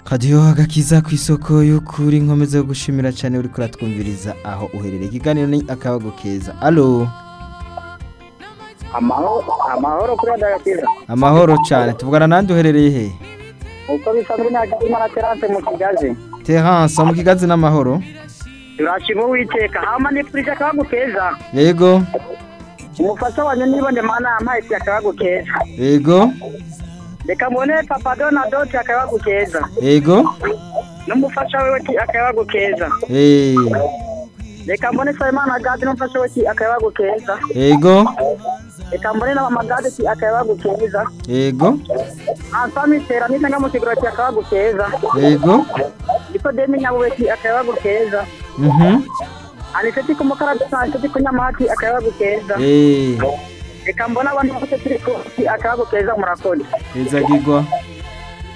kadiyo agakiza ku isoko y'ukuri nkomeza gushimira cyane uri kuratwumviriza aho uherereye ikiganiro ni akabago keza alo amahoro amahoro kuri adarakiza amahoro cyane tuvugana nandi uherereye he uko bisa muri nta gahima na terase mu kigazi teranse mu kigazi n'amahoro turashima uwiteka hama ni purije akabago keza yego umufasha wanjye niba ndi mana yampaye purije akabago keza yego reka mbone papa donadoti akabago keza yego n'umufasha we ti akabago keza Eh, reka mbone sayimana gadi n'umufasha we ti akabago keza yego reka mbone na mama gadi ti akabago keza yego ansami tera n'intanga mu kigura ti akabago keza yego niko demi nyabuwe ti akabago keza mhm aniseti ku mukarabisi aniseti ku nyamahati akabago keza eh reka mbona abantu bose turi ku akabago keza murakoze keza gigwa